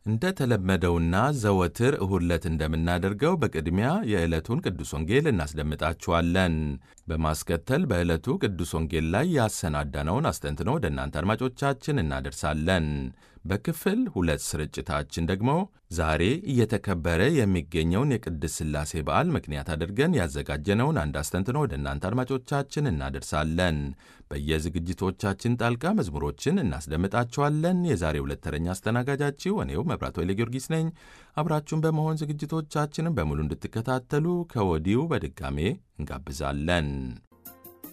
እንደተለመደውና ዘወትር እሁድ ዕለት እንደምናደርገው በቅድሚያ የዕለቱን ቅዱስ ወንጌል እናስደምጣችኋለን። በማስከተል በዕለቱ ቅዱስ ወንጌል ላይ ያሰናዳነውን አስተንትኖ ወደ እናንተ አድማጮቻችን እናደርሳለን። በክፍል ሁለት ስርጭታችን ደግሞ ዛሬ እየተከበረ የሚገኘውን የቅድስት ሥላሴ በዓል ምክንያት አድርገን ያዘጋጀነውን አንድ አስተንትኖ ወደ እናንተ አድማጮቻችን እናደርሳለን። በየዝግጅቶቻችን ጣልቃ መዝሙሮችን እናስደምጣችኋለን። የዛሬ ሁለት ተረኛ አስተናጋጃችሁ እኔው መብራት ወይለ ጊዮርጊስ ነኝ። አብራችሁን በመሆን ዝግጅቶቻችንን በሙሉ እንድትከታተሉ ከወዲሁ በድጋሜ እንጋብዛለን።